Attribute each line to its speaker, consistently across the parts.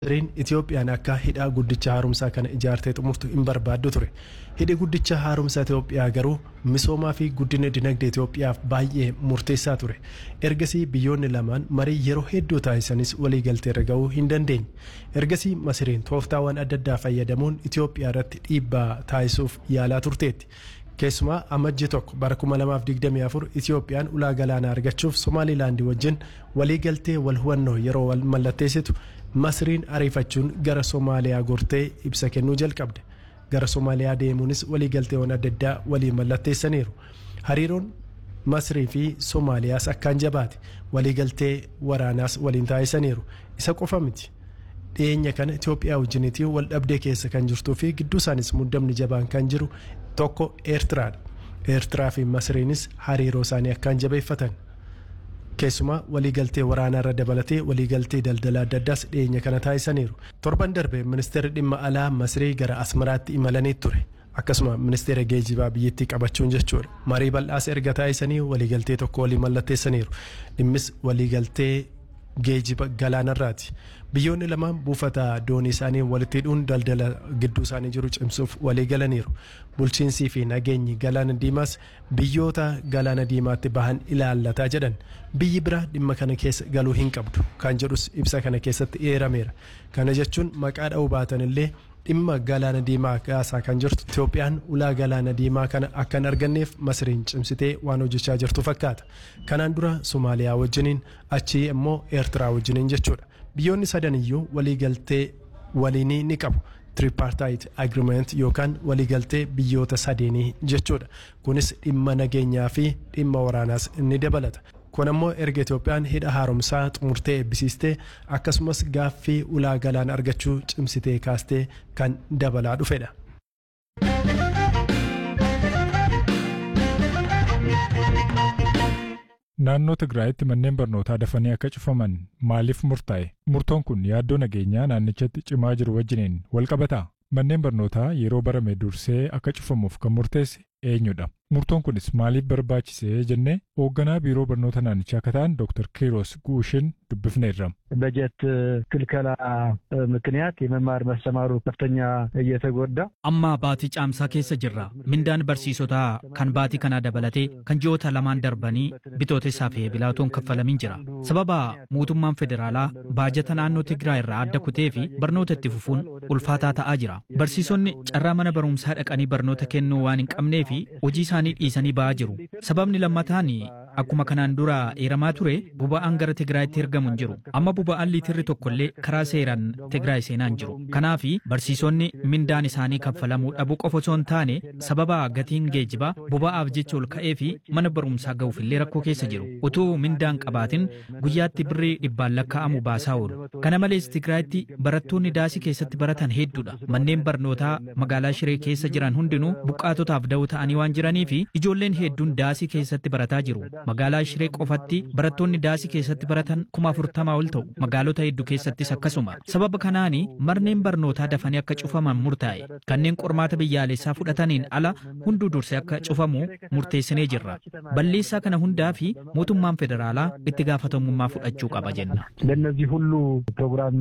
Speaker 1: Masriin Itoophiyaan akka hidhaa guddicha haaromsaa kana ijaartee xumurtu hin barbaaddu ture. Hidhi guddicha haaromsaa Itoophiyaa garuu misoomaa fi guddina dinagdee Itoophiyaaf baay'ee murteessaa ture. Ergasii biyyoonni lamaan marii yeroo hedduu taasisanis waliigalteerra gahuu hin dandeenye. Ergasii Masriin tooftaawwan adda addaa fayyadamuun Itoophiyaa irratti dhiibbaa taasisuuf yaalaa turteetti. Keessumaa amajji tokko bara 2024 Itoophiyaan ulaa galaanaa argachuuf Somaalilaandii wajjin waliigaltee wal hubannoo yeroo wal mallatteessitu Masriin ariifachuun gara Somaaliyaa gortee ibsa kennuu jalqabde. Gara Somaaliyaa deemuunis waliigalteewwan adda addaa walii mallatteessaniiru. Hariiroon Masrii fi Somaaliyaas akkaan jabaate. Waliigaltee waraanaas waliin taasisaniiru. Isa qofa miti. Dhiyeenya kana Itoophiyaa wajjiniitii wal dhabdee keessa kan jirtuu fi gidduu isaanis muddamni jabaan kan jiru tokko Eertiraadha. Eertiraa fi Masriinis hariiroo isaanii akkaan jabeeffatan. Keessumaa waliigaltee waraanaa irra dabalatee waliigaltee daldala adda addaas dhiyeenya kana taasisaniiru. Torban darbe ministeerri dhimma alaa Masrii gara Asmaraatti imalanii ture. Akkasuma ministeera geejibaa biyyattii qabachuun jechuudha. Marii bal'aas erga taasisanii waliigaltee tokko walii mallatteessaniiru. Dhimmis waliigaltee geejiba galaanarraati. Biyyoonni lamaan buufata doonii isaanii walitti hidhuun daldala gidduu isaanii jiru cimsuuf walii galaniiru. Bulchiinsii fi nageenyi galaana diimaas biyyoota galaana diimaatti bahan ilaallataa jedhan. Biyyi biraa dhimma kana keessa galuu hin qabdu. Kan jedhus ibsa kana keessatti eerameera. Kana jechuun maqaa dha'uu baatan illee dhimma galaana diimaa kaasaa kan jirtu Itoophiyaan ulaa galaana diimaa kana akka hin arganneef Masriin cimsitee waan hojjechaa jirtu fakkaata. Kanaan dura Somaaliyaa wajjiniin achii immoo Eertiraa wajjiniin jechuudha. Biyyoonni sadan iyyuu waliigaltee waliinii ni qabu. Tripartite Agreement yookaan waliigaltee biyyoota sadeenii jechuudha. Kunis dhimma nageenyaa fi dhimma waraanaas ni dabalata. Kun ammoo erga Itoophiyaan hidha haaromsaa xumurtee eebbisiistee akkasumas gaaffii ulaa galaan argachuu cimsitee kaastee kan dabalaa dhufedha.
Speaker 2: Naannoo Tigraayitti manneen barnootaa dafanii akka cufaman maaliif murtaa'e? Murtoon kun yaaddoo nageenyaa naannichatti cimaa jiru wajjiniin wal qabataa? Manneen barnootaa yeroo barame dursee akka cufamuuf kan murteesse eenyudha? Murtoon kunis maaliif barbaachisee jennee hoogganaa biiroo barnoota naannichaa akka ta'an Dr. Kiiros Guushin dubbifneerra.
Speaker 3: በጀት ክልከላ ምክንያት የመማር መስተማሩ ከፍተኛ እየተጎዳ
Speaker 4: amma baatii caamsaa keessa jirra mindaan barsiisotaa kan baatii kanaa dabalatee kan ji'oota lamaan darbanii bitootessaa fi bilaatoon kaffalamin jira sababa mootummaan federaalaa baajata naannoo tigiraa irraa adda kutee fi barnoota itti fufuun ulfaataa ta'aa jira barsiisonni carraa mana barumsaa dhaqanii barnoota kennuu waan hin qabnee fi hojii isaanii dhiisanii ba'aa jiru sababni lammataan akkuma kanaan dura eeramaa ture buba'aan gara tigraayitti ergamu hin jiru amma buba'aan liitirri tokkollee karaa seeraan tigraay seenaa hin jiru kanaaf barsiisonni mindaan isaanii kaffalamuu dhabuu qofa osoo hin taane sababa gatiin geejibaa buba'aaf jecha ol ka'ee fi mana barumsaa ga'uufillee rakkoo keessa jiru utuu mindaan qabaatin guyyaatti birrii dhibbaan lakkaa'amu baasaa oolu kana malees tigraayitti barattoonni daasii keessatti baratan hedduudha manneen barnootaa magaalaa shiree keessa jiran hundinuu buqqaatotaaf da'oo ta'anii waan jiranii fi ijoolleen hedduun daasii keessatti barataa jiru magaalaa shiree qofatti barattoonni daasii keessatti baratan kuma afurtamaa ol ta'u magaalota hedduu keessattis akkasuma sababa kanaani manneen barnootaa dafanii akka cufaman murtaa'e kanneen qormaata biyyaalessaa fudhataniin ala hunduu dursee akka cufamu murteessinee jirra balleessaa kana hundaa fi mootummaan federaalaa itti gaafatamummaa fudhachuu qaba jenna.
Speaker 3: ለእነዚህ ሁሉ ፕሮግራም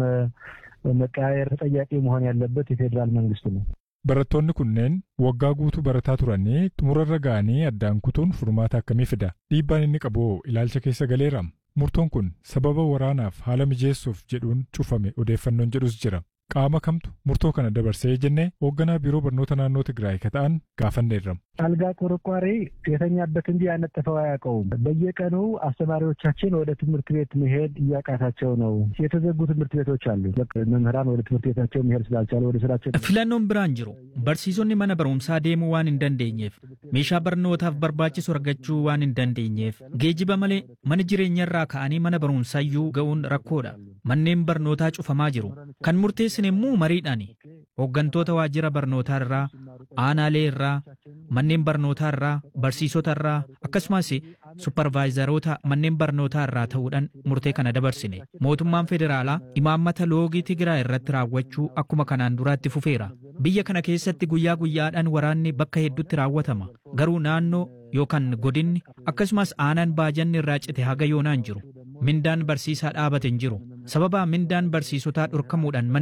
Speaker 3: መቀያየር ተጠያቂ መሆን ያለበት የፌዴራል መንግስት ነው።
Speaker 2: Barattoonni kunneen waggaa guutuu barataa turanii xumurarra ga'anii addaan kutuun furmaata akkamii fida? Dhiibbaan inni qabu ilaalcha keessa galeera. Murtoon kun sababa waraanaaf haala mijeessuuf jedhuun cufame odeeffannoon jedhus jira. Qaama kamtu murtoo kana dabarsee jennee hoogganaa biiroo barnoota naannoo Tigraay ka ta'an gaafanneerra.
Speaker 3: አልጋ ቆርቋሪ የተኛበት እንጂ ያነጠፈው አያውቀውም። በየቀኑ አስተማሪዎቻችን ወደ ትምህርት ቤት መሄድ እያቃታቸው ነው። የተዘጉ ትምህርት ቤቶች አሉ። መምህራን ወደ ትምህርት ቤታቸው መሄድ ስላልቻሉ ወደ ስራቸው
Speaker 4: filannoon biraan jiru barsiisonni mana barumsaa deemuu waan hin dandeenyeef meeshaa barnootaaf barbaachisu argachuu waan hin dandeenyeef geejiba malee mana jireenyarraa ka'anii mana barumsaayyuu ga'uun rakkoodha manneen barnootaa cufamaa jiru kan murteessine immoo mariidhaani hooggantoota waajjira barnootaa irraa aanaalee irraa manneen barnootaa irraa barsiisota irraa akkasumas supparvaayizaroota manneen barnootaa irraa ta'uudhaan murtee kana dabarsine mootummaan federaalaa imaammata loogii tigiraa irratti raawwachuu akkuma kanaan duraatti fufeera biyya kana keessatti guyyaa guyyaadhaan waraanni bakka hedduutti raawwatama garuu naannoo yookaan godinni akkasumas aanaan baajanni irraa cite haga yoonaan jiru mindaan barsiisaa dhaabate hin jiru sababa mindaan barsiisotaa dhorkamuudhaan